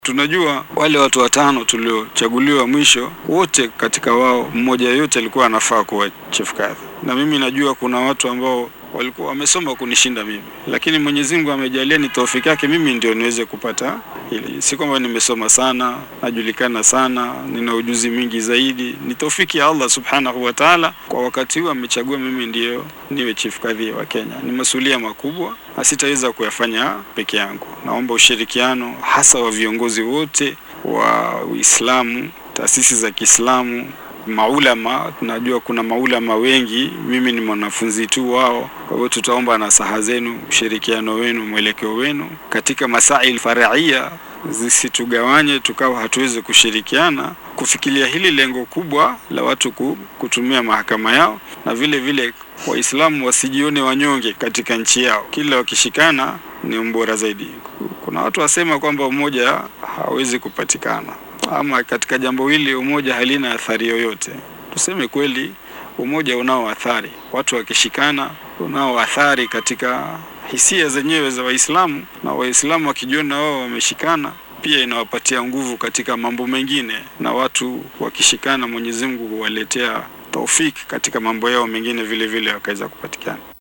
Tunajua wale watu watano tuliochaguliwa mwisho, wote katika wao mmoja yote alikuwa anafaa kuwa chief kadhi, na mimi najua kuna watu ambao walikuwa wamesoma kunishinda mimi, lakini Mwenyezi Mungu amejalia ni taufiki yake mimi ndio niweze kupata hili. Si kwamba nimesoma sana, najulikana sana, nina ujuzi mwingi zaidi, ni taufiki ya Allah subhanahu wa ta'ala. Kwa wakati huu amechagua mimi ndio niwe chief kadhi wa Kenya. Ni masuala makubwa na sitaweza kuyafanya peke yangu. Naomba ushirikiano hasa wa viongozi wote wa Uislamu, taasisi za Kiislamu, maulama. Tunajua kuna maulama wengi, mimi ni mwanafunzi tu wao. Kwa hivyo tutaomba nasaha zenu, ushirikiano wenu, mwelekeo wenu katika masail faraia, zisitugawanye tukawa hatuwezi kushirikiana kufikiria hili lengo kubwa la watu kutumia mahakama yao, na vile vile Waislamu wasijione wanyonge katika nchi yao, kila wakishikana ni mbora zaidi. Kuna watu wasema kwamba umoja hawezi kupatikana, ama katika jambo hili umoja halina athari yoyote. Tuseme kweli, umoja unao athari. Watu wakishikana, unao athari katika hisia zenyewe za Waislamu, na Waislamu wakijiona wao wameshikana pia inawapatia nguvu katika mambo mengine, na watu wakishikana, Mwenyezi Mungu huwaletea taufiki katika mambo yao mengine, vile vile wakaweza kupatikana.